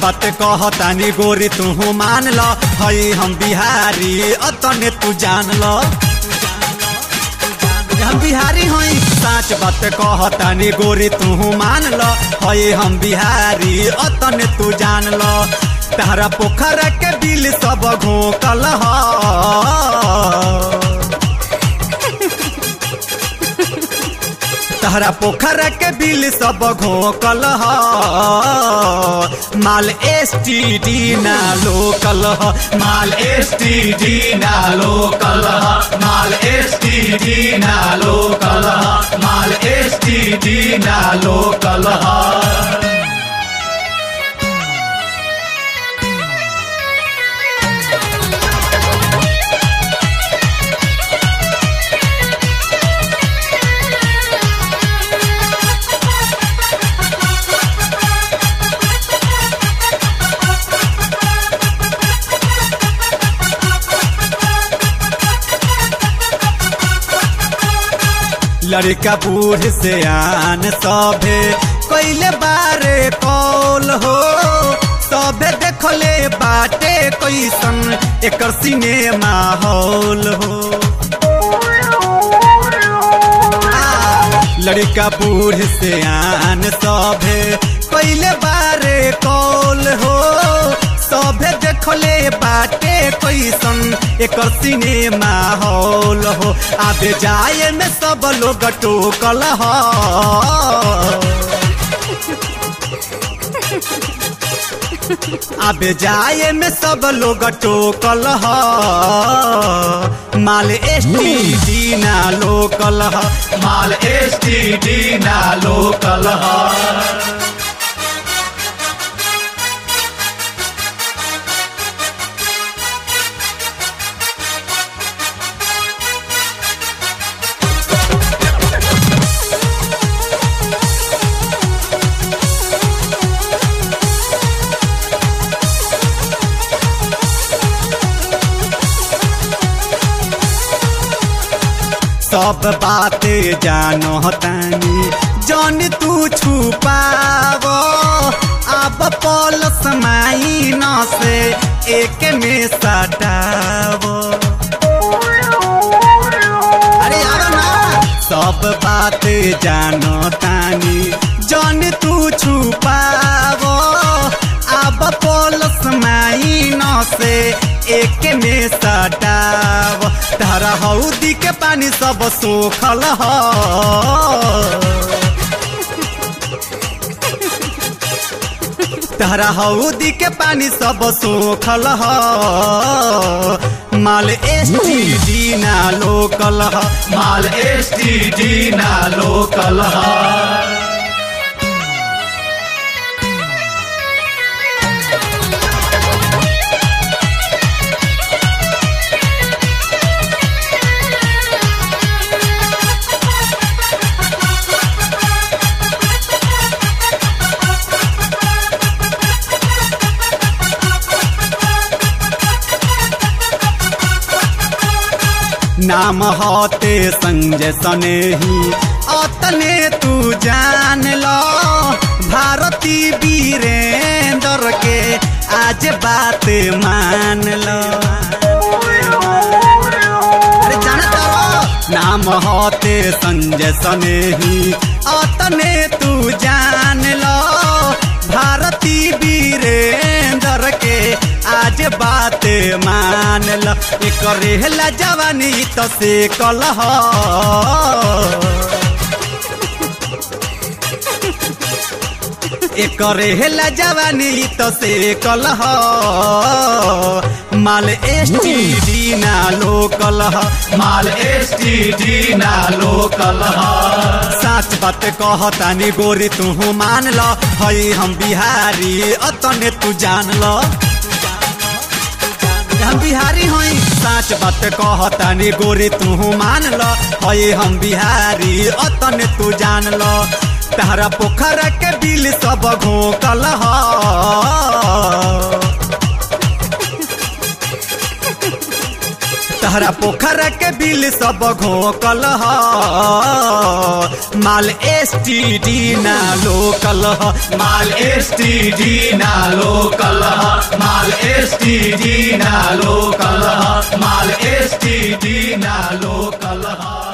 बात कहतानी गोरी तू मान ल हई हम बिहारी अतने तू जान ल हम बिहारी हई साच बात कहतानी गोरी तू मान ल हई हम बिहारी अतने तू जान ल तारा पोखरा के बिल सब घोकल ह तहरा पोखरा के बिल सब घोकल ह माल एस टी डी ना लोकल ह माल एस टी डी ना लोकल ह माल एस टी डी ना लोकल ह माल एस टी डी ना लोकल ह लड़का बूढ़ से आन सभे कैले बारे कौल हो सभे देखले बाटे कैसन एकर सिनेमा हॉल हो लड़का बूढ़ से आन सभे कैले बारे कौल हो सभे देखले बाटे कैसन एकर सिनेमा हॉल हो आबे जाए में सब लोग टोकल ह आबे जाए में सब लोग टोकल ह माल एस टी डी ना लोकल ह माल एस टी डी ना लोकल ह सब बातें जानो तानी जन तू छुपाव अब पल समाई न से एक में सटाव अरे यार ना सब बातें जानो तानी जन तू छुपाव अब पल समाई न से एक में सटाव तारा हौदी के पानी सब सोखल ह तारा हौदी के पानी सब सोखल ह माल एस टी डी ना लोकल ह माल एस टी डी ना लोकल ह नाम होते संजय सनेही अतने तू जान लो भारती वीरेंद्र के आज बात मान लो अरे जाना तारो नाम होते संजय सनेही अतने तू जान लो भारती वीरेंद्र के आज बात मान ल करेला जवानी तो से कलह करेला जवानी तो से कलह माल एस टी डी ना लोकल माल एस टी डी ना लोकल साच बात कहतानी गोरी तू मान ल हई हम बिहारी अतने तू जान ल हम बिहारी हई साच बात कहतानी गोरी तू मान ल हई हम बिहारी अतने तू जान ल तारा पोखरा के बिल सब घोकल ह तहरा पोखरा के बिल सब घोकल ह माल एस टी डी ना लोकल ह माल एस टी डी ना लोकल माल एसटीडी ना लोकल ह माल एसटीडी ना लोकल ह